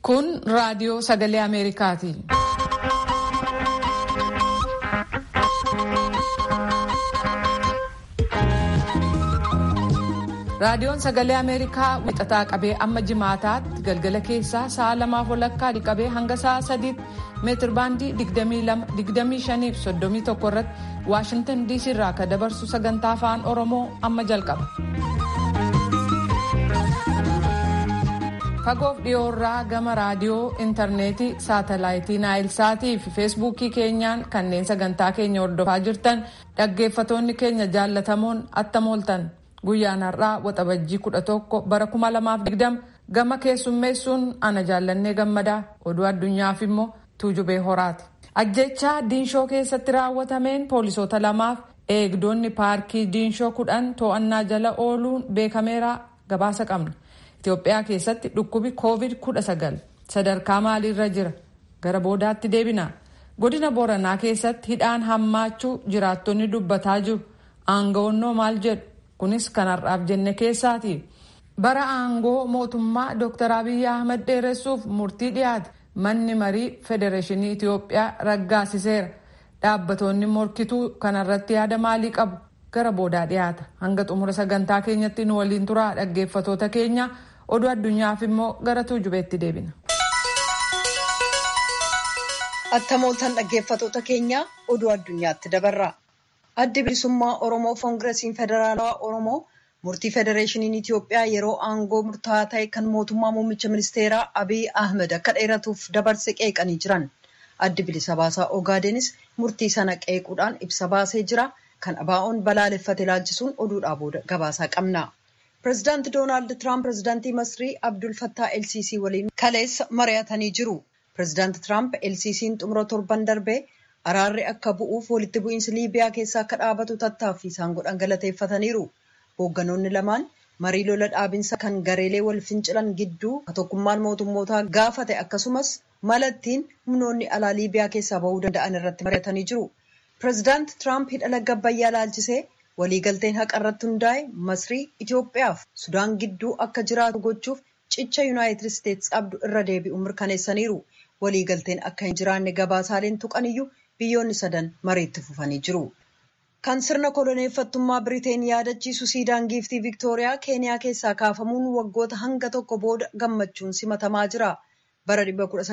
Kun raadiyoo sagalee Ameerikaati. Raadiyoon sagalee Ameerikaa wixataa qabee amma jimaataatti galgala keessaa sa'a lamaaf walakkaa dhiqabee hanga sa'a sadiitti meetir baandii 22-25 fi 31 irratti Waashintan DC irraa kan dabarsu sagantaa afaan Oromoo amma jalqaba. Fagoof dhiyoorraa gama raadiyoo, intarneetii, saatalaayitii naayilsaatii fi feesbuukii keenyaan kanneen sagantaa keenya hordofaa jirtan dhaggeeffatoonni keenya jaallatamoon attam ooltan. Guyyaan har'aa waxabajjii kudha tokko bara kuma lamaaf digdama gama keessummeessuun ana jaallannee gammadaa oduu addunyaaf immoo tuujubee horaati. Ajjechaa diinshoo keessatti raawwatameen poolisoota lamaaf eegdonni paarkii diinshoo kudhan to'annaa jala ooluun beekameera gabaasa qabna. Itoophiyaa keessatti dhukkubi koovid kudha sagal sadarkaa maaliirra jira gara boodaatti deebina. Godina Booranaa keessatti hidhaan hammaachuu jiraattonni dubbataa jiru. Aangawoonnoo maal jedhu? kunis kan har'aaf jenne keessaati bara aangoo mootummaa dr abiyyi ahmad dheeressuuf murtii dhiyaate manni marii federeeshinii itiyoophiyaa raggaasiseera dhaabbatoonni morkituu kanarratti yaada maalii qabu gara boodaa dhiyaata hanga xumura sagantaa keenyatti nu waliin turaa dhaggeeffatoota keenya oduu addunyaaf immoo gara tuujubeetti deebina. attamooltan dhaggeeffatoota keenya oduu addunyaatti dabarra. addi bilisummaa oromoo koongiresiin federaalawaa oromoo murtii federeeshiniin itiyoophiyaa yeroo aangoo murtaa'aa ta'e kan mootummaa muummicha ministeeraa abiy ahmed akka dheeratuuf dabarse qeeqanii jiran addi bilisa baasaa ogaadenis murtii sana qeequudhaan ibsa baasee jira kan abaa'oon balaaleffate ilaalchisuun oduudhaa booda gabaasaa qabna. pireezidaanti doonaald tiraamp pireezidaantii masrii abdul fattaa lcc waliin kaleessa mari'atanii jiru pireezidaanti tiraamp lcc'n xumura torban darbee araarri akka bu'uuf walitti bu'iinsi liibiyaa keessa akka dhaabatu tattaaffii isaan godhan galateeffataniiru hoogganoonni lamaan marii lola dhaabinsa kan gareelee wal fincilan gidduu tokkummaan mootummootaa gaafate akkasumas malattiin humnoonni alaa liibiyaa keessaa bahuu danda'an irratti mari'atanii jiru pireezidaant tiraamp hidha laga abbayyaa laalchisee waliigalteen haqa irratti hundaa'e masrii itiyoophiyaaf sudaan gidduu akka jiraatu gochuuf cicha yuunaayitid isteetsi qabdu irra deebi'u mirkaneessaniiru waliigalteen akka hin jiraanne gabaasaaleen tuqaniyyuu biyyoonni sadan mariitti fufanii jiru. Kan sirna koloneeffattummaa Biriteen yaadachiisu siidaan giiftii Viktooriyaa Keeniyaa keessaa kaafamuun waggoota hanga tokko booda gammachuun simatamaa jira. Bara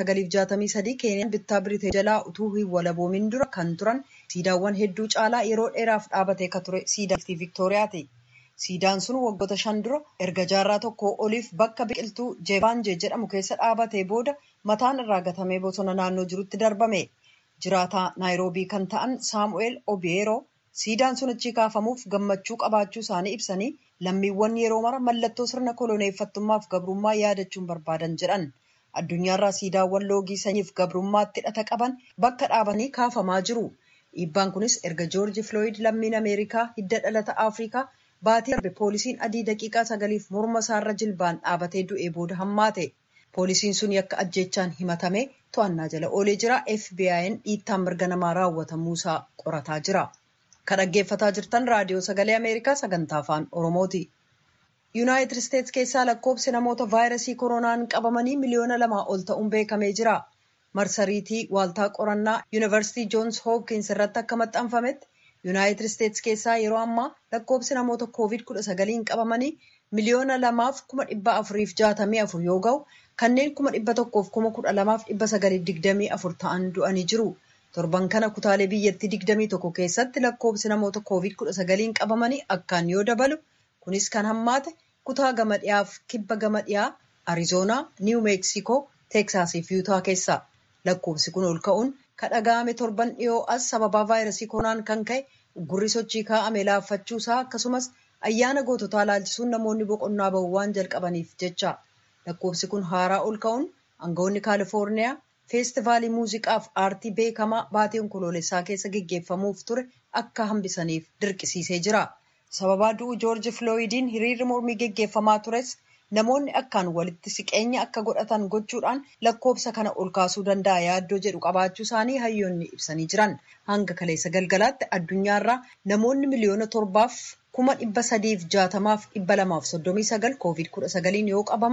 1963 Keeniyaan bittaa Biriteen jalaa utuu hin walaboomin dura kan turan siidaawwan hedduu caalaa yeroo dheeraaf dhaabatee kan ture siidaa giiftii Viktooriyaati. Siidaan sun waggoota shan dura erga jaarraa tokko oliif bakka biqiltuu Jeebaanjee jedhamu keessa dhaabatee booda mataan irraa gatamee bosona naannoo jirutti darbame. jiraataa naayiroobii kan ta'an saamu'eel obiyeeroo siidaan sun achi kaafamuuf gammachuu qabaachuu isaanii ibsanii lammiiwwan yeroo mara mallattoo sirna koloneeffattummaaf gabrummaa yaadachuun barbaadan jedhan addunyaarraa siidaawwan loogii sanyiif gabrummaatti hidhata qaban bakka dhaabatanii kaafamaa jiru dhiibbaan kunis erga joorji filooyid lammiin ameerikaa hidda dhalata afrikaa baatii darbe poolisiin adii daqiiqaa sagaliif morma isaarra jilbaan dhaabatee du'ee booda hammaate poolisiin sun yakka ajjechaan himatame to'annaa jala oolee jira fbi'n dhiittaan mirga namaa raawwatamuusaa qorataa jira kan dhaggeeffataa jirtan raadiyoo sagalee ameerikaa sagantaa afaan oromooti yuunaayitid isteetsi keessaa lakkoobsi namoota vaayirasii koronaan qabamanii miliyoona lamaa ol ta'uun beekamee jira marsariitii waaltaa qorannaa yuunivarsiitii joons hoopkins irratti akka maxxanfametti yuunaayitid isteetsi keessaa yeroo ammaa lakkoobsi namoota koovid kudha sagaliin qabamanii miliyoona lamaaf kuma dhibba afuriif jaatamii afur yoo ga'u kanneen kuma dhibba tokkoof kuma kudha lamaaf dhibba sagalii digdamii afur ta'an du'anii jiru. Torban kana kutaalee biyyattii digdamii tokko keessatti lakkoobsi namoota koovid kudha sagaliin qabamanii akkaan yoo dabalu kunis kan hammaate kutaa gama dhiyaaf kibba gama dhiyaa Arizoonaa, Niiw Meeksikoo, Teeksaasii fi Yuutaa keessa. Lakkoobsi kun ol ka'uun kan dhaga'ame torban dhiyoo as sababaa vaayirasii koronaan kan ka'e gurri sochii kaa'ame laaffachuusaa akkasumas ayyaana goototaa laalchisuun namoonni boqonnaa bahu waan jalqabaniif jecha. lakkoofsi kun haaraa ol ka'uun aangawoonni kaalifoorniyaa feestivaalii muuziqaaf aartii beekamaa baatii onkoloolessaa keessa geggeeffamuuf ture akka hambisaniif dirqisiisee jira. Sababaa du'u joorji filooyidiin hiriirri mormii geggeeffamaa tures namoonni akkaan walitti siqeenya akka godhatan gochuudhaan lakkoofsa kana ol kaasuu danda'a yaaddoo jedhu qabaachuu isaanii hayyoonni ibsanii jiran. Hanga kaleessa galgalaatti addunyaarraa namoonni miliyoona torbaaf kuma dhibba sadiif jaatamaaf dhibba lamaaf soddomii sagal koovid kudha sagaliin yoo qabaman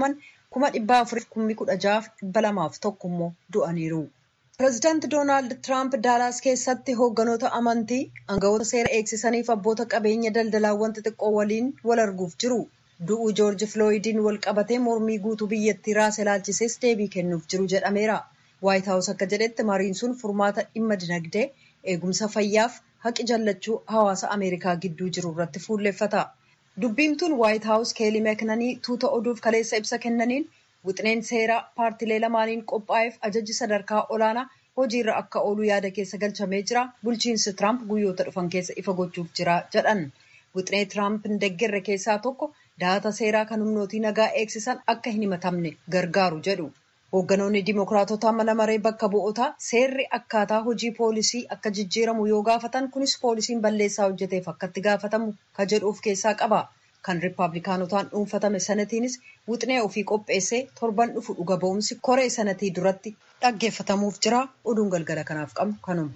kuma dhibba afuriif kummi kudha jaaf dhibba lamaaf tokko immoo du'aniiru. Pireezidaanti Doonaald Tiraamp Daalaas keessatti hoogganoota amantii aangawoota seera eegsisaniif abboota qabeenya daldalaawwan xixiqqoo waliin wal arguuf jiru. Du'uu Joorji Filooyidiin wal qabatee mormii guutuu biyyattii raasa ilaalchisees deebii kennuuf jiru jedhameera. Waayit Haawus akka jedhetti mariin sun furmaata dhimma dinagdee eegumsa fayyaaf haqi jallachuu hawaasa Ameerikaa gidduu jiru irratti fuulleffata. Dubbiimtuun Waayit Haawus Keelii Meeknanii tuuta oduuf kaleessa ibsa kennaniin wixineen seeraa paartilee lamaaniin qophaa'eef ajaji sadarkaa olaanaa hojiirra akka oolu yaada keessa galchamee jira. Bulchiinsi Tiraamp guyyoota dhufan keessa ifa gochuuf jira jedhan. Wixinee Tiraamp hin deeggarre keessaa tokko dahata seeraa kan humnootii nagaa eegsisan akka hin himatamne gargaaru jedhu. Hoogganoonni Dimookiraatota mana maree bakka bu'ootaa seerri akkaataa hojii poolisii akka jijjiiramu yoo gaafatan kunis poolisiin balleessaa hojjeteef akkatti gaafatamu ka jedhu of keessaa qaba. Kan Rippaabilikaanotaan dhuunfatame sanatiinis wixinee ofii qopheessee torban dhufu dhuga ba'umsi koree sanatii duratti dhaggeeffatamuuf jira. Oduun galgala kanaaf qabnu kanuma.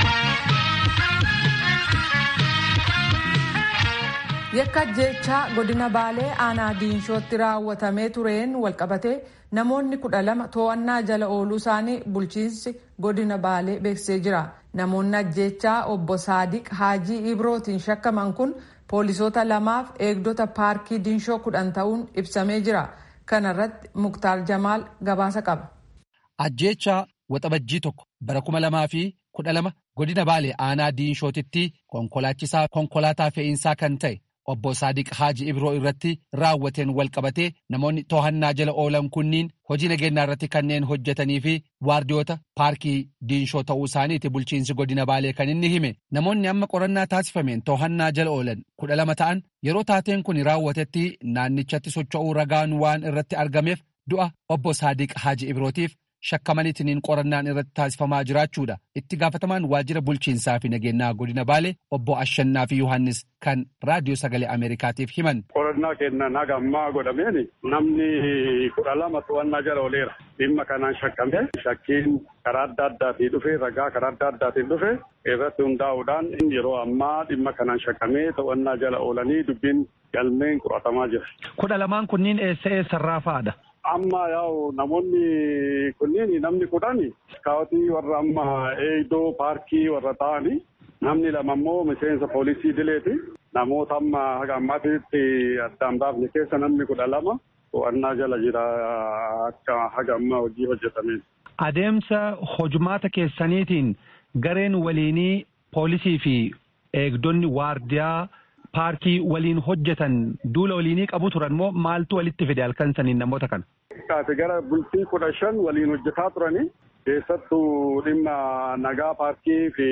Yakka ajjeechaa godina Baalee aanaa Diinshootti raawwatamee tureen walqabatee namoonni kudha lama to'annaa jala ooluu isaanii bulchiinsi godina Baalee beeksisee jira. Namoonni ajjeechaa obbo Saadiq Haajii Ibrootiin shakkaman kun poolisoota lamaaf eegdota paarkii Diinshoo kudhan ta'uun ibsamee jira. Kana irratti Muktaar Jamaal gabaasa qaba. Ajjeechaa waxabajjii tokko bara kuma lamaa fi kudha lama godina Baalee aanaa Diinshootitti konkolaachisaa konkolaataa fe'iinsaa kan ta'e obbo Saadiq Haaji Ibroo irratti raawwateen walqabatee namoonni to'annaa jala oolan kunniin hojii nageenyaa irratti kanneen hojjetanii fi waardiyoota paarkii diinshoo ta'uu isaaniiti bulchiinsi godina baalee kan inni hime namoonni amma qorannaa taasifameen to'annaa jala oolan kudha lama ta'an yeroo taateen kun raawwatetti naannichatti socho'uu ragaan waan irratti argameef du'a obbo Saadiq Haaji Ibrootiif shakkamaniitiin qorannaan irratti taasifamaa jiraachuudha itti gaafatamaan waajjira bulchiinsaa fi nageenyaa godina baalee obbo Ashannaa fi Yohaannis kan raadiyoo sagalee Ameerikaatiif himan. Qorannaa kennan haga ammaa godhameen namni kudha lama to'annaa jala ooleera. Dhimma kanaan shakkame shakkiin karaa adda addaatiin dhufe ragaa karaa adda addaatiin dhufe irratti hundaa'uudhaan yeroo ammaa dhimma kanaan shakkamee to'annaa jala oolanii dubbiin galmeen qoratamaa jira. Kudha lamaan kunniin eessa eessarraa fa'aadha? Amma yaa'u namoonni kunniin namni kudhan iskaawotii warra amma eegdoo paarkii warra ta'ani namni lama immoo miseensa poolisii dileeti namoota amma haga ammaatitti addaan baafne keessa namni kudha lama to'annaa jala jira akka haga ammaa hojii hojjetameen. Adeemsa hojumaata keessaniitiin gareen waliinii poolisii fi eegdonni waardiyaa paarkii waliin hojjetan duula waliinii qabu turan moo maaltu walitti fide halkan saniin namoota kana? Kaase gara bultii kudha shan waliin hojjetaa turani keessattuu dhimma nagaa paarkii fi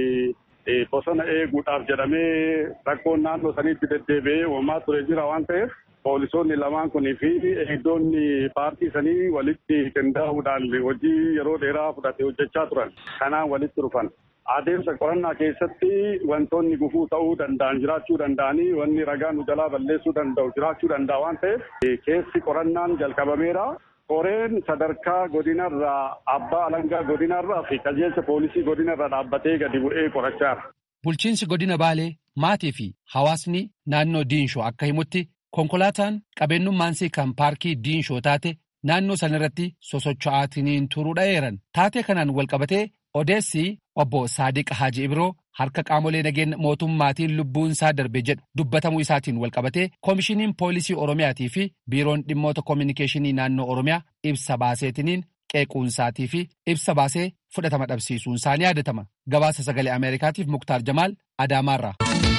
bosona eeguudhaaf jedhamee rakkoon naannoo saniitti deddeebi'ee uumamaa ture jira waan ta'eef poolisoonni lamaan kunii fi eegdonni paarkii sanii walitti qindaa'uudhaan hojii yeroo dheeraa fudhate hojjechaa turan kanaan walitti dhufan. Adeemsa qorannaa keessatti wantoonni gufuu ta'uu danda'an jiraachuu danda'anii wanni ragaa nu jalaa balleessuu danda'u jiraachuu danda'a waan ta'eef keessi qorannaan jalqabameera. Koreen sadarkaa godinarraa abbaa alangaa godinarraa fi qajeelcha poolisii godinarraa dhaabbatee gadi bu'ee qorachaara. Bulchiinsi godina Baalee maatii fi hawaasni naannoo Diinshoo akka himutti konkolaataan qabeenyummaansii kan paarkii Diinshoo taate naannoo sanarratti sosocho'aatiin turuu dha'eeran. Taatee kanaan walqabatee odeessi obbo Saadiq Haaji Ibroo harka qaamolee nageenya mootummaatiin lubbuun isaa darbe jedhu dubbatamuu isaatiin walqabatee koomishiniin poolisii Oromiyaatii fi biiroon dhimmoota koominikeeshinii naannoo Oromiyaa ibsa baaseetiniin qeequunsaatii fi ibsa baasee fudhatama dhabsiisuun isaanii yaadatama. Gabaasa sagalee Ameerikaatiif Muktaar Jamaal Adaamaarraa.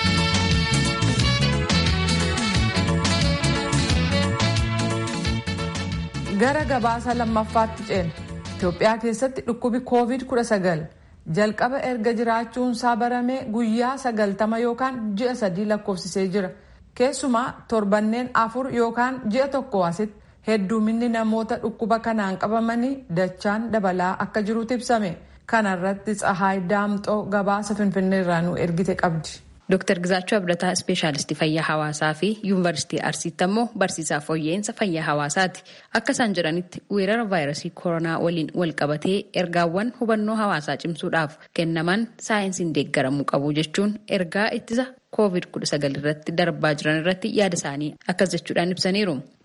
Gara gabaasa lammaffaatti ceena. Itoophiyaa keessatti dhukkubi COVID-19 jalqaba erga jiraachuunsaa baramee guyyaa sagaltama yookaan ji'a sadii lakkoofsisee jira. Keessumaa torbanneen afur yookaan ji'a tokko asitti hedduminni namoota dhukkuba kanaan qabamanii dachaan dabalaa akka jirutu ibsame. Kana irratti Tsahaay Daamxoo gabaasa Finfinneerraa nu ergite qabdi. Dooktar Gizaachuu Abdataa Ispeeshaalistii Fayyaa Hawaasaa fi Yuunivarsiitii Arsiitti ammoo barsiisaa fooyya'insa fayyaa hawaasaati. Akka isaan jedhanitti weerara vaayirasii koronaa waliin wal qabatee ergaawwan hubannoo hawaasaa cimsuudhaaf kennaman saayinsiin deeggaramuu qabu jechuun ergaa ittisa COVID-19 irratti darbaa jiran irratti yaada isaanii akkas jechuudhaan ibsaniiru.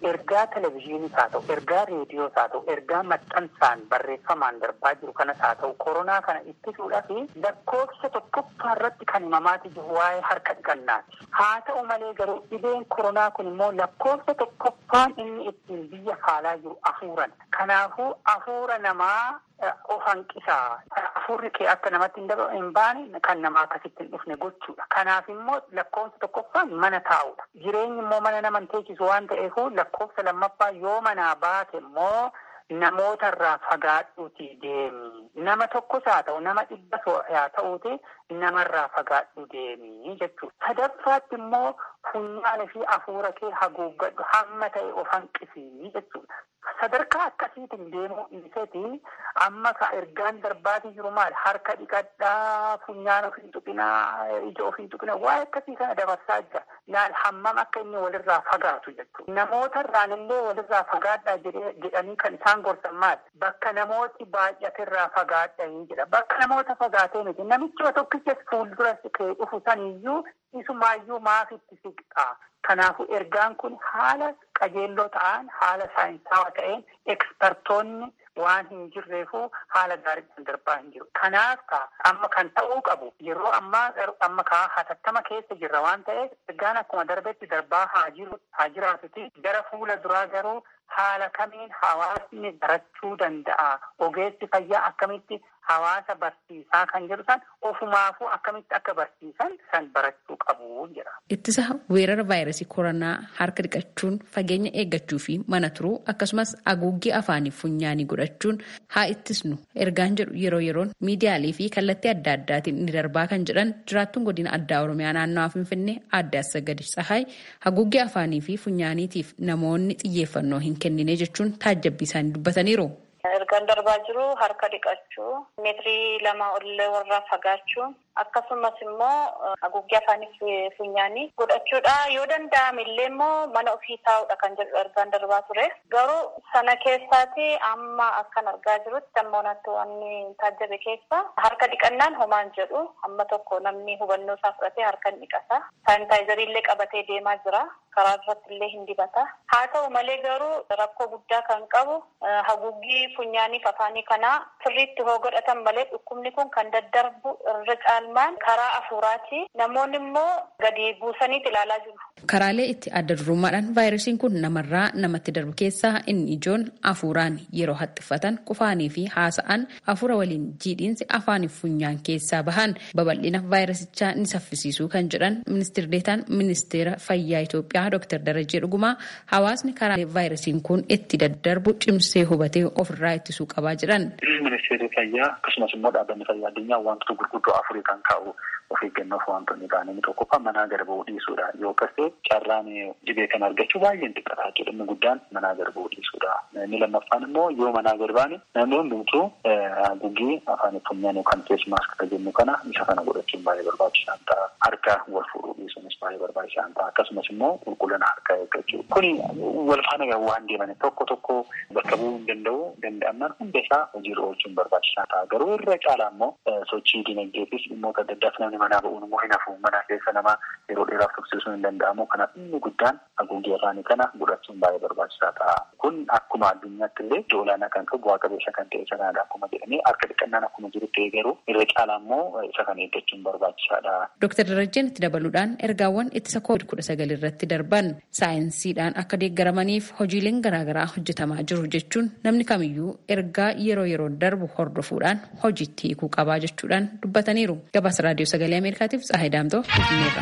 ergaa televizyiiniis haa ta'u ergaa reediyoos haa ta'u ergaa maxxansaan barreeffamaan darbaa jiru kanas haa ta'u koronaa kana ittisuudhaaf lakkoofsa tokkoffaa irratti kan himamaati jiru waa'ee harka dhiqannaati. Haa ta'u malee garuu dhibeen koronaa kun immoo lakkoofsa tokkoffaan inni ittiin biyya faalaa jiru afuuran. Kanaafuu afuura namaa of hanqisaa afuurri kee akka namatti hin baane kan nama akkasitti hin dhufne gochuudha. Kanaaf immoo lakkoofsa tokkoffaan mana taa'uudha. Jireenyi immoo mana nama hin teechisu waan ta'eef lakkoofsa lammaffaa yoo manaa baate immoo namoota irraa fagaadhuuti deemi. Nama tokkos haa ta'u nama dhibba haa ta'uuti namarraa fagaadhu deemi jechuudha. Sadaffaatti immoo funyaanii fi afuura kee haguuggadhu hamma ta'e of hanqisii jechuudha. Sadarkaa akkasiitiin deemuu dhiiseeti amma ka ergaan darbaatii jiru maal harka dhiqadhaa funyaan of hin tuqinaa ija of hin tuqinaa waa'ee akkasii kana dabarsaa jira. Laal hammam akka inni walirraa fagaatu jechuudha. Namoota irraan illee walirraa fagaadhaa jedhanii kan isaan gorsan maal bakka namooti baay'atirraa fagaadhanii jedha. Bakka namoota fagaatee miti namichi tokkichas fuuldura kee dhufu saniyyuu isumaayyuu maaf itti siqxaa. Kanaafuu ergaan kun haala qajeelloo ta'an haala saayinsaawaa ta'een ekspertoonni waan hin jirreefuu haala gaariidhaan darbaa hin jiru. Kanaaf amma kan ta'uu qabu yeroo ammaa amma kaa hatattama keessa jirra waan ta'eef ergaan akkuma darbetti darbaa haa jiru haa jiraatuti gara fuula duraa garuu haala kamiin hawaasni barachuu danda'a ogeessi fayyaa akkamitti hawaasa barsiisaa kan jedhu san ofumaafuu akkamitti akka barsiisan san barachuu qabu jedha. Ittisa weerara vaayirasii koronaa harka dhiqachuun fageenya eeggachuu fi mana turuu akkasumas haguuggii afaanii funyaanii godhachuun haa ittisnu ergaan jedhu yeroo yeroon miidiyaalee fi kallattii adda addaatiin ni darbaa kan jedhan jiraattuun godina addaa oromiyaa naannawaa finfinnee adda asagadi tsahaay haguuggii afaanii fi funyaaniitiif namoonni xiyyeeffannoo hin kennine jechuun taajjabbii isaanii dubbataniiru. Ergaan darbaa jiru harka dhiqachuu, meetirii lama ol warraa fagaachuu, akkasumas immoo haguuggii afaanii funyaanii godhachuudha. Yoo danda'ame illee immoo mana ofii taa'uudha kan jedhu ergaan darbaa ture. Garuu sana keessaati amma akkan argaa jirutti amma onatti wanni taajjabe keessa harka dhiqannaan homaan jedhu amma tokko namni hubannoo isaa fudhatee harka ni dhiqata. Saanitaayizarii illee qabatee deemaa jira. Karaa irratti illee hin dibata. Haa ta'u malee garuu rakkoo guddaa kan qabu haguuggii funyaanii afaanii kanaa sirriitti hoo godhatan malee dhukkubni kun kan daddarbu irra caalmaan karaa afuuraati. Namoonni immoo gadi buusaniiti ilaalaa jiru. Karaalee itti adda durummaadhaan vaayirasiin kun namarraa namatti darbu keessaa inni ijoon afuuraan yeroo haxxiffatan qufaanii fi haasa'an afuura waliin jiidhiinsi afaanii funyaan keessaa bahan babal'ina vaayirasichaa ni saffisiisuu kan jedhan ministeerri deetaan ministeera fayyaa Itoophiyaa Dr. Darajee Dhugumaa hawaasni karaalee vaayirasiin kun itti daddarbu cimsee hubatee ofirraa ittisuu qabaa jedhan. Ministeerri fayyaa akkasumas immoo dhaabbanni fayyaa addunyaa wantoota gurguddoo afurii kan kaa'u of eeggannoof wantoonni ta'an inni tokkoffaa manaa gara bahuu dhiisuudha. Yoo akkasii carraan dhibee kan argachuu baay'een xiqqataa jechuudha. Inni guddaan manaa gara bahuu dhiisuudha. Inni lammaffaan immoo yoo manaa gara baane namni hundumtuu haguuggii afaan funyaan yookaan fees maaskii jennu kana isa kana godhachuun baay'ee barbaachisaan ta'a. Harka wal fuudhuu dhiisuunis baay'ee barbaachisaan ta'a. Akkasumas immoo qulqullina harkaa eeggachuu. Kuni wal faana waan deeman tokko tokko bakka bu'uu hin danda'u danda'amnaan hunda isaa hojiirra oolchuun barbaachisaa ta'a. Garuu irra caalaa immoo sochii dinagdeefis dhimmoota adda addaaf namni manaa ba'uun immoo hin hafu. Mana keessa nama yeroo dheeraaf tursiisuun hin danda'amu. Kanaaf inni guddaan haguuggii afaanii kana godhachuun baay'ee barbaachisaa ta'a. Kun akkuma addunyaatti illee iddoo olaanaa kan qabu bu'aa qabeessa kan ta'e isa kanadha akkuma jedhamee harka dhiqannaan akkuma jiru ta'e garuu irra caalaa immoo isa kana eeggachuun barbaachisaadha. Dooktar Darajjeen itti dabaluudhaan ergaawwan ittisa koovid kudha sagal irratti darban saayinsiidhaan akka deeggaramaniif hojiileen garaagaraa hojjetamaa jiru jechuun namni kamiyyuu ergaa yeroo yeroo darbu hordofuudhaan hojiitti hiikuu qabaa jechuudhaan dubbataniiru. Gabaasa raadiyoo sagalee Ameerikaatiif Tsahayi Daamtoo Finfinneerra.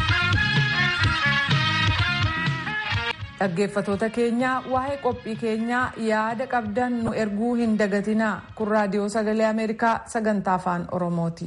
Dhaggeeffatoota keenya waa'ee qophii keenyaa yaada qabdan nu erguu hin dagatinaa kun raadiyoo sagalee Ameerikaa sagantaa afaan Oromooti.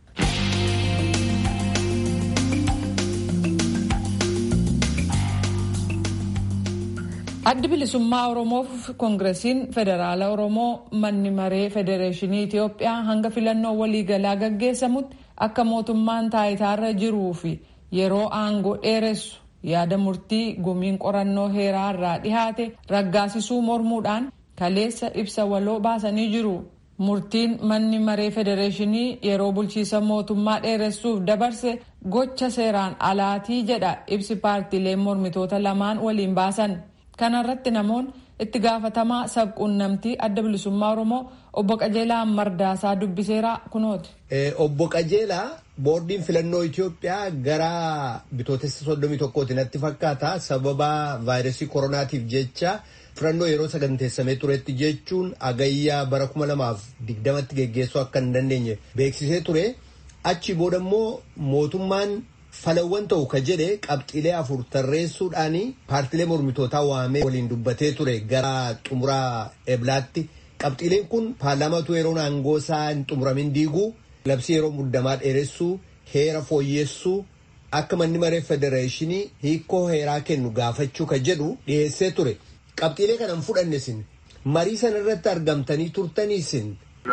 Addi bilisummaa Oromoof Koongiresiin Federaala Oromoo manni maree Federeeshinii Itoophiyaa hanga filannoo waliigalaa gaggeessamutti akka mootummaan taayitaarra jiruu fi yeroo aangoo dheeressu yaada murtii gumiin qorannoo heeraa irraa dhihaate raggaasisuu mormuudhaan kaleessa ibsa waloo baasanii jiru. Murtiin manni maree Federeeshinii yeroo bulchiisa mootummaa dheeressuuf dabarse gocha seeraan alaatii jedha ibsi paartiileen mormitoota lamaan waliin baasan. kanarratti namoonni itti gaafatamaa sabquunnamtii adda bilisummaa oromoo obbo qajeelaa mardaasaa dubbiseera kunooti. obbo qajeelaa boordiin filannoo Itoophiyaa gara bitootessa soddomii tokkooti natti fakkaata sababa vaayirasii koronaatiif jecha filannoo yeroo saganteessamee turetti jechuun agayyaa bara kuma lamaaf digdamatti geggeessuu akka hin dandeenye beeksisee ture achi booda immoo mootummaan falawwan ta'u ka jedhe qabxiilee afur tarreessuudhaan paartilee mormitootaa waamee waliin dubbatee ture gara xumuraa eblaatti qabxiileen kun paarlaamaatu yeroo aangoo isaa hin xumuramin diiguu labsii yeroo muddamaa dheeressuu heera fooyyessuu akka manni maree federeeshinii hiikoo heeraa kennu gaafachuu ka jedhu dhiyeessee ture qabxiilee kana hin fudhanne isin marii sana irratti argamtanii turtanii isin.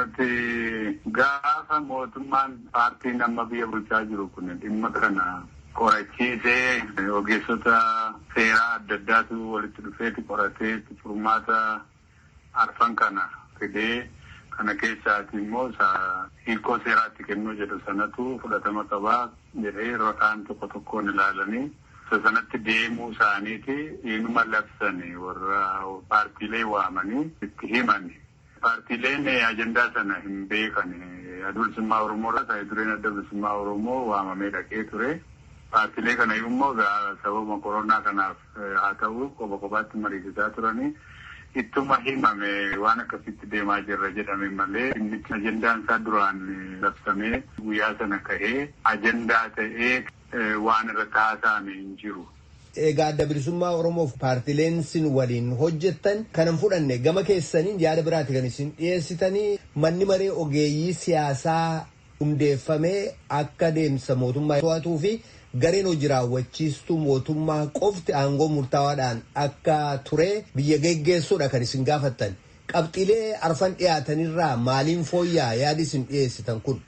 Gaafa mootummaan paartiin amma biyya bulchaa jiru kun dhimma kana qorachiisee ogeessota seeraa adda addaatu walitti dhufeeti qoratee furmaata arfan kana fidee kana keessaati immoo hiikoo seeraatti kennuu jedhu sanatu fudhatama qabaa jedhee rakaan tokko tokkoon ilaalanii sanatti deemuu isaaniiti inuma labsanii warra paartiilee waamanii itti himani. Paartiileen ajandaa sana hin beekan adda bilisummaa Oromoo irraa ta'ee dureen adda bilisummaa Oromoo waamamee dhaqee ture. Paartiilee kana immoo sababa koronaa kanaaf haa ta'u qofa qofaatti mariisisaa turanii ittuma himame waan akkasitti deemaa jirra jedhame malee inni ajandaan isaa duraan labsamee guyyaa sana ka'ee ajandaa ta'ee waan irratti haasa'ame hin jiru. Egaa adda bilisummaa Oromoof paartileen isin waliin hojjettan kanan fudhanne gama keessaniin yaada biraati kan isin dhiyeessitanii manni maree ogeeyyii siyaasaa hundeeffamee akka deemsa mootummaa to'atuu fi gareen hojii raawwachiistuu mootummaa qofti aangoo murtaawaadhaan akka ture biyya geggeessuudha kan isin gaafattan. Qabxiilee arfan dhiyaatanirraa maaliin fooyya'aa yaadi isin dhiyeessitan kun?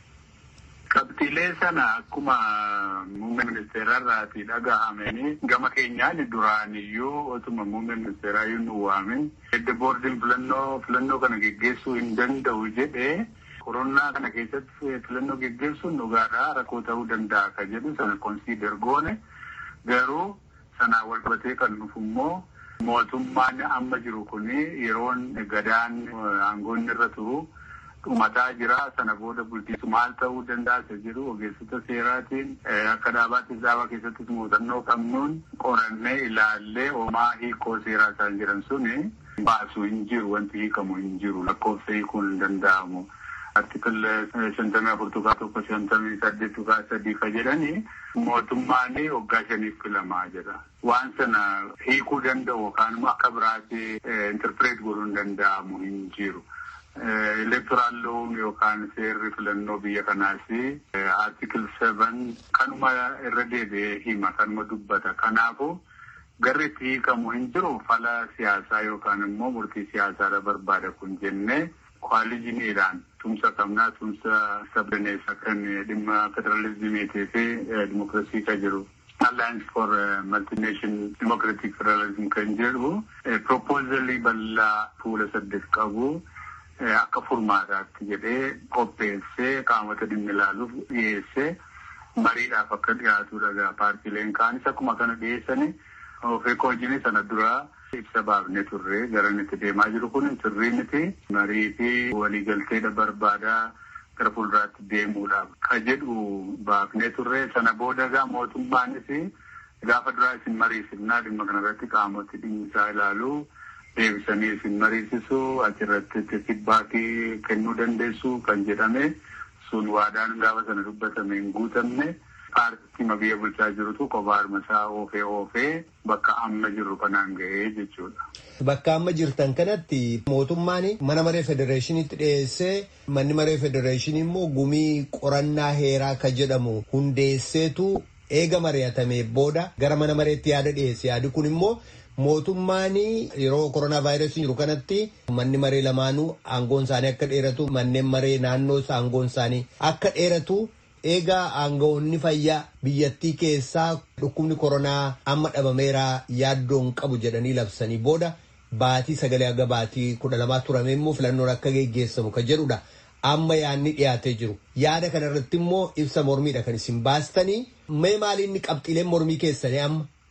Qabxiilee sana akkuma muummee ministeerarraati dhagahamanii gama keenyaan duraaniyyuu otuma muummee ministeeraa yoo nu waamin edda boordiin filannoo filannoo kana geggeessuu hin danda'u jedhee koronaa kana keessatti filannoo geggeessuun dhugaadhaa rakkoo ta'uu danda'a ka jedhu sana konsiider goone garuu sanaan wal qabatee kan dhufu immoo mootummaan amma jiru kun yeroon gadaan aangoonni irra turu. dhumataa jira sana booda bulchiinsu maal ta'uu danda'a isa jedhu ogeessota seeraatiin akka dhaabaatti dhaabaa keessattis muuxannoo qabnuun qorannee ilaallee homaa hiikoo seeraa isaan jiran suni baasu hin jiru wanti hiikamu hin jiru lakkoofsa hiikuun hin danda'amu. Artikil shantamii afur tuqaa tokko shantamii saddeet tuqaa sadii ka jedhani mootummaan waggaa shaniif filamaa jedha. Waan sana hiikuu danda'u yookaan immoo akka biraatti interpireet godhuu hin danda'amu hin jiru. Electoral law yookaan seerri filannoo biyya kanaas artikil seven kanuma irra deebi'ee hima kanuma dubbata. Kanaafuu garri itti hiikamu hin jiru fala siyaasaa yookaan immoo murtii siyaasaa barbaada kun jennee kwaalijiniidhaan tumsa qabnaa tumsa sabdaneessa kan dhimma federalizimiitii fi dimokiraasii kan jiru. Alliance for Multination Democratic Federalism kan jedhu proposaalii bal'aa fuula saddeet qabu. Akka furmaataatti jedhee qopheessee qaamota dhimmi ilaaluuf dhiyeessee mariidhaaf akka dhiyaatudha. Paartiileen kaanis akkuma kana dhiyeessanii ofii hojiin sana duraa ibsa baafnee turre garan itti deemaa jiru kun sirrii miti marii fi waliigalteedha barbaadaa gara fuulduraatti deemuudhaaf ka jedhu baafnee turre sana booda gaa mootummaanis gaafa duraa isin mariisifnaa dhimma kanarratti qaamoti dhimmisaa ilaaluu. deebisanii isin mariisisu achirratti feedbackii kennuu dandeessu kan jedhame sun waadaan gaafa sana dubbatame hin guutamne paartii biyya bulchaa jirutu kophaa harmasaa oofee oofee bakka amma jirru kanaan ga'ee jechuudha. Bakka amma jirtan kanatti mootummaan mana maree federeeshiniitti dhiyeessee manni maree federeeshinii immoo gumii qorannaa heeraa ka jedhamu hundeesseetu eega mari'atamee booda gara mana mareetti yaada dhiyeesse yaadi kun immoo. Mootummaan yeroo koronaa vaayirasii jiru kanatti manni maree lamaanuu aangoon isaanii akka dheeratu manneen maree naannoo aangoon isaanii akka dheeratu eegaa aangawoonni fayyaa biyyattii keessaa dhukkubni koronaa amma dhabameera yaaddoon qabu jedhanii labsanii booda baatii sagalee aga baatii kudha lamaa turame immoo filannoon akka geggeessamu kan jedhudha. Amma yaadni dhiyaatee jiru yaada kanarratti immoo ibsa mormiidha kan isin baastanii mee maaliin qabxiileen mormii keessanii amma.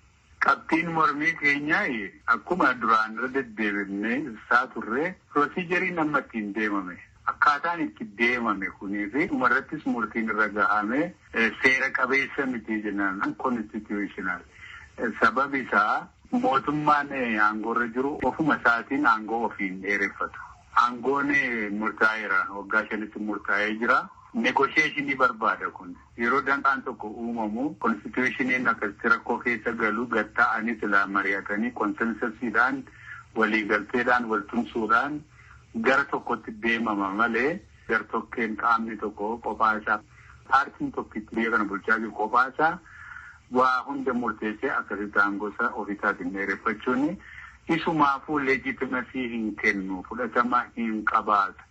Qabxiin mormii keenyaa akkuma duraan irra deddeebinee ibsaa turre pirosiijeriin amma ittiin deemame. Akkaataan itti deemame kunii fi dhumarrattis murtiin irra gahame seera qabeessa miti jennaan konstitutional. Sababi isaa mootummaan aangoorra jiru ofuma isaatiin aangoo ofiin dheereffatu. Aangoon murtaa'eera waggaa shanitti murtaa'ee jira. Negosheeshinii barbaada kun yeroo danqaan tokko uumamu konstitushiniin akkasitti rakkoo keessa galu gatta'anii silaa mari'atanii konsensasiidhaan waliigalteedhaan waltumsuudhaan gara tokkotti deemama malee gartokkeen qaamni tokko kophaa isaa paartiin tokkitti biyya kana bulchaa jiru kophaa isaa waa hunda murteessee akkasitti aangosa ofiisaatiin dheereffachuun isumaafuu leejitimasii hin kennu fudhatama hin qabaatu.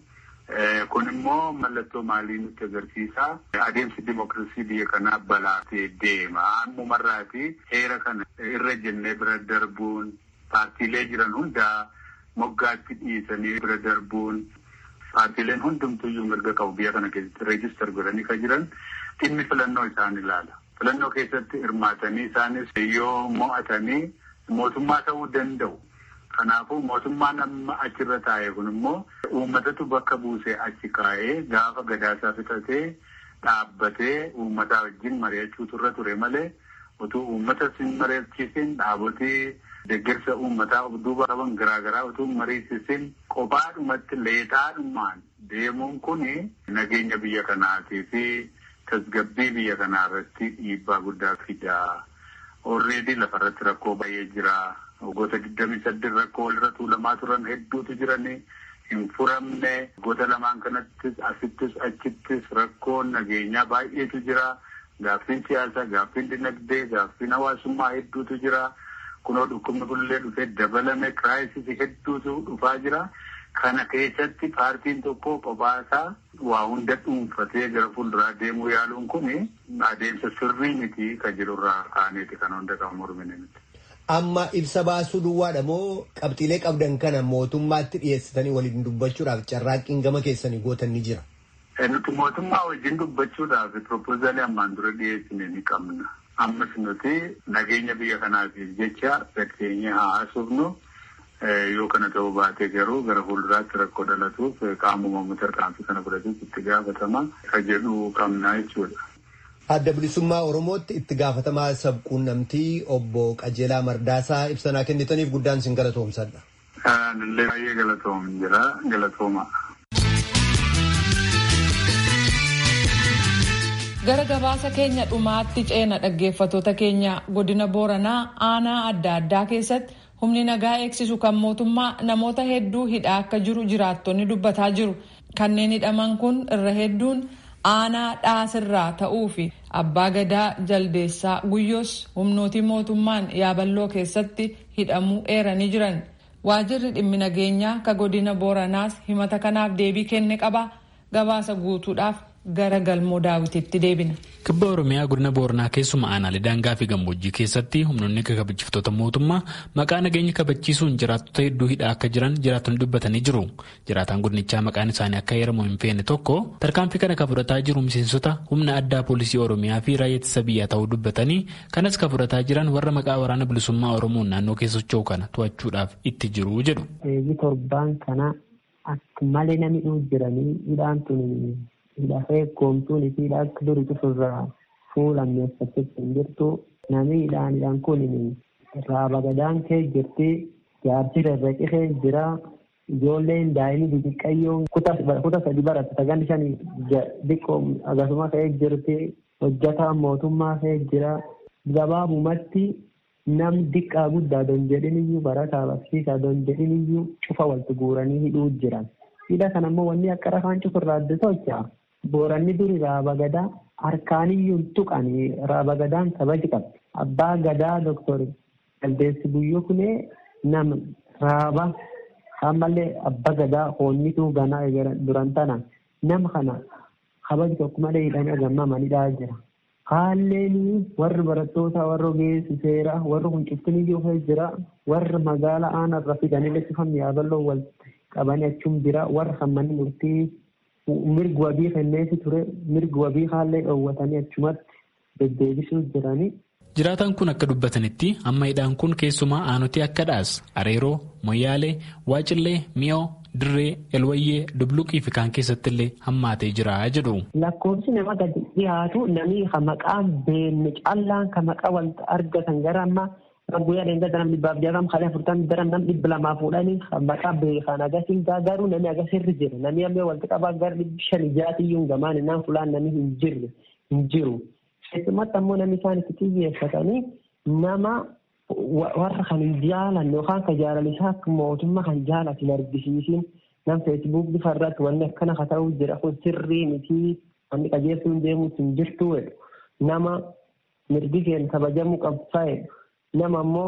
Kun immoo mallattoo maalii nutti agarsiisa. Adeemsi dimokiraasii biyya kanaa balaatee deema. Ammumarraati heera kana irra jennee bira darbuun paartiilee jiran hundaa moggaatti dhiisanii bira darbuun paartiileen hundumtuyyuu mirga qabu biyya kana keessatti reejistar godhanii kan jiran dhimmi filannoo isaan ilaala. Filannoo keessatti hirmaatanii isaanis yoo mo'atanii mootummaa ta'uu danda'u. Kanaafuu mootummaan amma achirra taa'e kun immoo uummatatu bakka buusee achi kaa'ee gaafa gadaasaa fixatee dhaabbatee uummataa wajjin mari'achuutu irra ture malee utuu uummata sin mari'achiisin dhaabotii deeggarsa uummataa of duuba qaban garaagaraa utuu mariisisin kophaadhumatti leexaadhumaan deemuun kun nageenya biyya kanaatii fi tasgabbii biyya kanaa irratti dhiibbaa guddaa fidaa. Orreedii lafarratti rakkoo baay'ee jira. Goota digdamii saddeet rakkoo walirra tuulamaa turan hedduutu jiranii hin furamne goota lamaan kanattis asittis achittis rakkoon nageenyaa baay'eetu jira. Gaaffiin siyaasaa, gaaffiin dinagdee, gaaffiin hawaasummaa hedduutu jira. Kunoo dhukkubni kunillee dhufee dabalame kiraayisisii hedduutu dhufaa jira. Kana keessatti paartiin tokko qophaasaa waa hunda dhuunfatee gara fuulduraa deemuu yaaluun kun adeemsa sirrii miti kan jirurraa kaaneeti kan hunda qabu mormine miti. Amma ibsa baasuu duwwaadha moo qabxiilee qabdan kana mootummaatti dhiyeessitanii waliin dubbachuudhaaf carraaqqiin gama keessanii gootan ni jira? Nuti mootummaa wajjin dubbachuudhaaf piroopoozaalii ammaan dura dhiyeessine ni qabna. Ammas nuti nageenya biyya kanaatiif jecha gatteenyee haa haasofnu. Yoo kana ta'uu baate garuu gara fuulduraatti rakkoo dhalatuuf qaamuma tarkaanfii kana fudhatuuf itti gaafatama kan jedhu qabna jechuudha. Adda bilisummaa Oromootti itti gaafatamaa sabquunnamtii obbo Qajeelaa Mardaasaa ibsanaa kennitaniif guddaan sin galatoomsadha. Illee baay'ee galatoom jira galatooma. Gara gabaasa keenya dhumaatti ceena dhaggeeffatoota keenya godina Booranaa aanaa adda addaa keessatti humni nagaa eegsisu kan mootummaa namoota hedduu hidhaa akka jiru jiraattonni dubbataa jiru. Kanneen hidhaman kun irra hedduun aanaa dhaasirraa ta'uu fi abbaa gadaa jaldeessaa guyyoos humnootii mootummaan yaaballoo keessatti hidhamuu eeranii jiran. Waajirri dhimmi nageenyaa ka godina Booranaas himata kanaaf deebii kenne qaba. Gabaasa guutuudhaaf gara galmoo daawwititti deebina. Kibba Oromiyaa godina Booranaa keessuma aanaalee daangaa fi gammoojjii keessatti humnoonni kabachiiftota mootummaa maqaa nageenya kabachiisuun jiraattota hedduu hidhaa akka jiran jiraattonni dubbatanii jiru. Jiraataan godinichaa maqaan isaanii akka heeramu hin feene tokko tarkaanfii kana kan fudhataa jiru miseensota humna addaa poolisii Oromiyaa fi raayyaa ittisa biyyaa ta'uu dubbatanii kanas kan fudhataa jiran warra maqaa waraana bilisummaa Oromoon naannoo keessa socho'u kana to'achuudhaaf itti jiru jedhu. Eegi torbaan kana akka malee namni jiranii hidhaan tuni hidhafee koomtuun fi akka durii cufurraa fuulammeeffachuutti hin jirtu namni hidhaanidhaan kun raaba gadaan kee jirti jaarsi rarraqi kee jira ijoolleen daa'imni xixiqqayyoon kuta sadi baratte sagan shan xiqqoo akkasuma kee jirti hojjataan mootummaa kee jira gabaabumatti nam diqqaa guddaa don jedhiniyyuu barataa barsiisaa don jedhiniyyuu cufa walitti guuranii hidhuu jiran. Hidha kana immoo wanni akka rafaan cufurraa adda tolcha. Booranni duri raaba gadaa harkaaniyyuu tuqanii raaba gadaan kabaji qabdi. Abbaa gadaa doktor Jaldeessi Guyyoo kunee nama raaba ammallee abbaa gadaa hoonnituu ganaa duran tana nama kana kabaji tokko malee hidhanii agammamanidhaa jira. Haalleen warri barattoota warra ogeessi seeraa warri kun cuftiniyyuu jira warri magaalaa aanarra fidanii leessifamni yaaballoo wal qabanii achuun jira warra hammanni murtii mirgi wabii kenneefi ture mirgi wabii haallee dhoowwatanii achumatti deddeebisuu jiranii. Jiraataan kun akka dubbatanitti amma hidhaan kun keessumaa aanutii akka dhaas areeroo moyyaalee waacillee mi'oo dirree elwayyee dubluqii fi kaan keessatti illee hammaatee jira jedhu. Lakkoofsi nama gadi dhiyaatu namni maqaan beenne callaan kan maqaa wanta argatan gara ammaa guyyaa dheengada namni dhibbaaf jaarram kalee afurtamii daran namni dhibba lamaa fuudhanii maqaa beekan agasiin garuu namni agasirri jira namni ammoo walitti qabaa gara dhibbi shan ijaatiyyuu gamaan innaan fulaan namni hin jirre hin jiru. Keessumatti ammoo namni isaan itti xiyyeeffatanii nama warra kan hin jaalanne yookaan kan jaalalisaa mootummaa kan jaalatu hin argisiisin nam feesbuuk bifa irratti wanni akkana ka ta'uu jira kun sirrii miti wanni qajeeltuun deemuus hin jirtu jedhu nama mirgi keenya kabajamuu qabsaa'e nama ammoo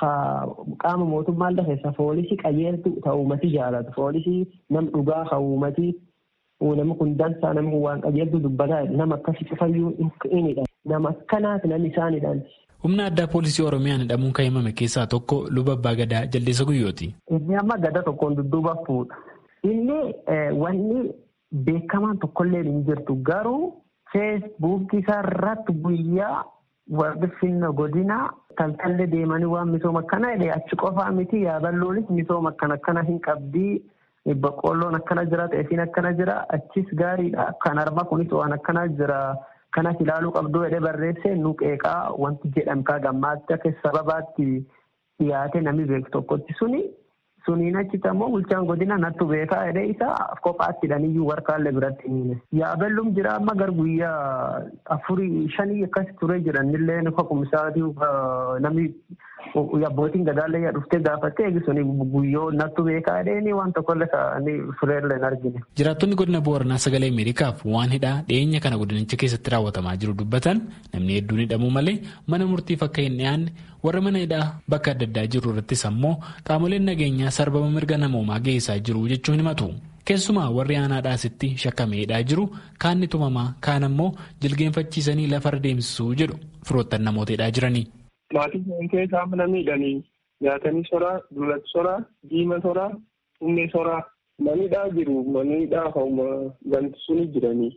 qaama mootummaa keessa foolisii qajeeltu ta'uu uummati jaalatu foolisii nam dhugaa ka uummati nama kun dansaa nama kun waan qajeeltu dubbataa nama akkasii cufayyuu inidha nama akkanaati namni isaanidhaan. Humna addaa poolisii Oromiyaan hidhamuun kan himame keessaa tokko luba abbaa gadaa jaldeessa guyyooti. Inni amma gada tokkoon dudduuba fuudha. Inni wanni beekamaan tokkollee hin jirtu garuu feesbuukii isaa irratti guyyaa warri finna godina taltallee deemanii waan misooma akkana jedhe achi qofaa miti yaaballoonis misooma akkana akkana hin qabdii boqqoolloon akkana jira xeefiin akkana jira achis gaariidha kan arma kunis waan akkana jira. kanas ilaaluu qabduu jedhee barreesse nu qeeqaa wanti jedhame kaa gammaatti akka sababaatti dhiyaate namni beeku tokkotti suni suniin achitti ammoo bulchaan godina nattu beekaa jedhee isa kophaatti hidhaniyyuu warkaallee biratti hiine. Yaabellum jira amma gar guyyaa afurii shanii akkas turee jiranillee nufa kumsaatii namni abbootiin gadaallee dhuftee gaafattee eegisuni guyyoo nattu beekaa jedhee waan tokkollee ta'anii fureellee hin argine. Jiraattonni godina Booranaa sagalee Ameerikaaf waan hidhaa dhiyeenya kana godinicha keessatti raawwatamaa jiru dubbatan namni hedduun hidhamuu malee mana murtiif akka hin dhiyaanne warra mana hidhaa bakka adda addaa jiru irrattis ammoo qaamoleen nageenyaa sarbama mirga namoomaa geessaa jiru jechuun himatu. Keessumaa warri aanaadhaasitti shakkamee hidhaa jiru kaanni tumamaa kaan ammoo jilgeenfachiisanii lafarra deemsisuu jedhu firoottan namoota hidhaa jiranii. Maatiin keessaa mana miidhanii nyaatanii soraa, duulatti soraa, diima soraa, humnee soraa. Manidhaa jiru manidhaa hauma wanti suni jiranii.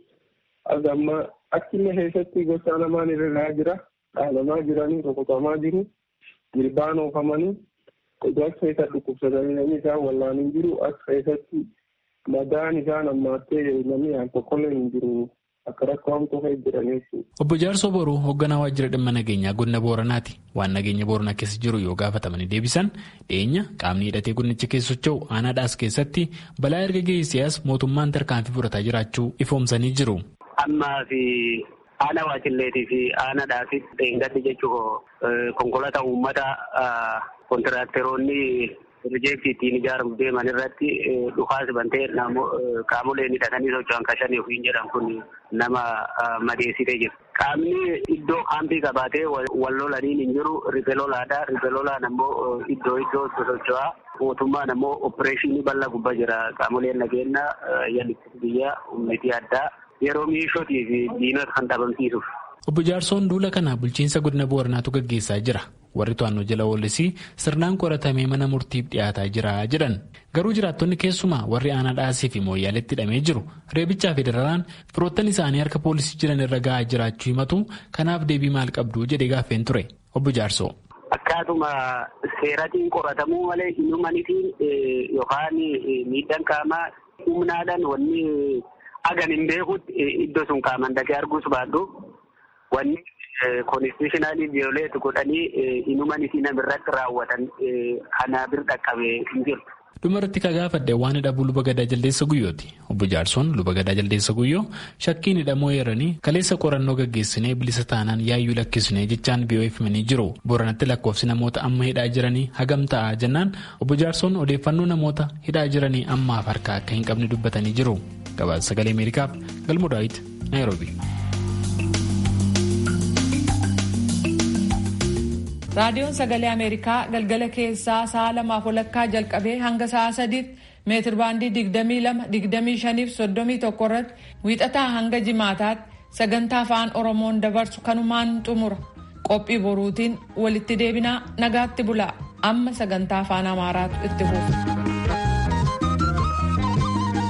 Amma akkuma keessatti gosa lamaan irra jira. Dhaanamaa jiranii rukutamaa jiru. Jirbaan oofamanii as keessa dhukkubsatanii namni isaan wallaanii jiru as keessatti madaan isaan ammaattee namni aan tokkollee hin jiru. Akka rakkoo hamtuu ta'e jiran jechuudha. Obbo Jaarsoo Boruu hoogganaa waajjira dhimma nageenyaa godina Booranaati. Waan nageenya Booranaa keessa jiru yoo gaafatamanii deebisan dhiyeenya qaamni hidhatee godinicha keessa socho'u aanaadhaas keessatti balaa erga geessisaas mootummaan tarkaanfii fudhataa jiraachuu ifoomsanii jiru. Ammaa fi aana waachilleetii fi aanaadhaas dheengaddi jechuun konkolaataa uummata kontiraakteroonni pirojektii ittiin ijaaramu deeman irratti dhukaas bantee qaamoleen hidhatanii socho'an kashanii ofiin jedhan kun nama madeessitee jira. Qaamni iddoo kaampii qabaatee wal lolaniin hin jiru riphee lolaadha. Riphee lolaan ammoo iddoo iddoo socho'aa. Mootummaan ammoo opereeshinii bal'aa gubbaa jira. Qaamoleen nageenya yaalii biyyaa humnitii addaa yeroo miishootii fi diinota kan dhabamsiisuuf. Obbo Jaarsoon duula kana bulchiinsa godina Booranaatu gaggeessaa jira. Warri to'annoo jala oolisii sirnaan qoratamee mana murtiif dhiyaataa jira jedhan. Garuu jiraattonni keessumaa warri aanaa dhaasii fi mooyyaaleetti hidhamee jiru reebichaa fi dararaan firoottan isaanii harka poolisii jiran irra gahaa jiraachuu himatu kanaaf deebii maal qabdu jedhee gaaffeen ture. Obbo Jaarsoo. Akkaatuma seeratiin qoratamuu malee inumanitiin yookaan miidhaan qaamaa humnaadhaan wanni hagan hin beekutti iddoo sun qaaman dhaqee arguus baadhu wanni konstitushinaaliin viyooleet godhanii inuman isii namirratti raawwatan kana bir dhaqqabee hin jirtu. Dhumarratti ka gaafadhe waan hidhabuu luba gadaa jaldeessa guyyooti. Obbo Jaarsoon luba gadaa jaldeessa guyyoo shakkiin hidhamoo eeranii kaleessa qorannoo gaggeessinee bilisa taanaan yaayyuu lakkisnee jechaan BOF himanii jiru. Booranatti lakkoofsi namoota amma hidhaa jiranii hagam ta'a jennaan obbo Jaarsoon odeeffannoo namoota hidhaa jiranii ammaaf harkaa akka hin qabne dubbatanii jiru. Gabaasa sagalee Ameerikaaf Galmoo Daawit Naayiroobi. raadiyoon sagalee ameerikaa galgala keessaa sa'a lamaaf walakkaa jalqabee hanga sa'a sadiitti meetir baandii digdamii lama digdamii shaniif soddomii tokko irratti wiixataa hanga jimaataatti sagantaa afaan oromoon dabarsu kanumaan xumura qophii boruutiin walitti deebinaa nagaatti bulaa amma sagantaa afaan amaaraatu itti fufa.